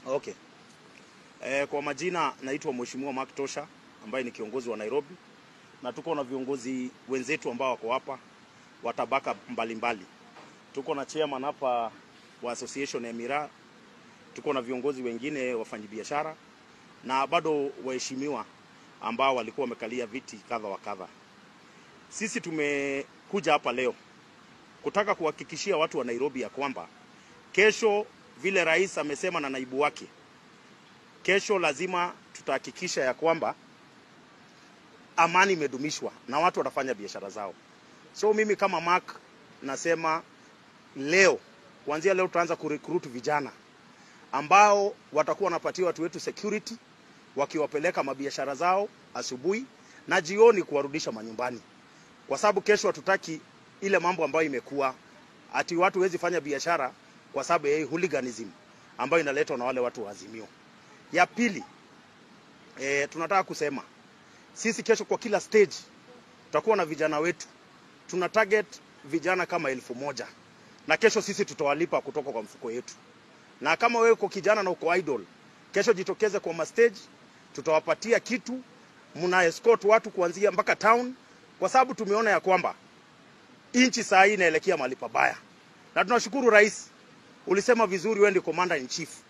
Okay. E, kwa majina naitwa Mheshimiwa Mark Tosha ambaye ni kiongozi wa Nairobi na tuko na viongozi wenzetu ambao wako hapa wa tabaka mbalimbali. Tuko na chairman hapa wa association ya miraa, tuko na viongozi wengine wafanyabiashara na bado waheshimiwa ambao walikuwa wamekalia viti kadha wa kadha. Sisi tumekuja hapa leo kutaka kuhakikishia watu wa Nairobi ya kwamba kesho, vile rais amesema na naibu wake, kesho lazima tutahakikisha ya kwamba amani imedumishwa na watu watafanya biashara zao. So mimi kama Mark nasema leo, kuanzia leo tutaanza kurecruit vijana ambao watakuwa wanapatia watu wetu security wakiwapeleka mabiashara zao asubuhi na jioni kuwarudisha manyumbani, kwa sababu kesho hatutaki ile mambo ambayo imekuwa ati watu wezi fanya biashara kwa sababu ya hii hooliganism ambayo inaletwa na wale watu wa Azimio. Ya pili, e, tunataka kusema sisi kesho kwa kila stage tutakuwa na vijana wetu, tuna target vijana kama elfu moja na kesho sisi tutawalipa kutoka kwa mfuko yetu. Na kama wewe uko kijana na uko idol, kesho jitokeze kwa mastage, tutawapatia kitu, mna escort watu kuanzia mpaka town, kwa sababu tumeona ya kwamba nchi saa hii inaelekea mahali pabaya, na tunashukuru rais, ulisema vizuri, wewe ndio commander in chief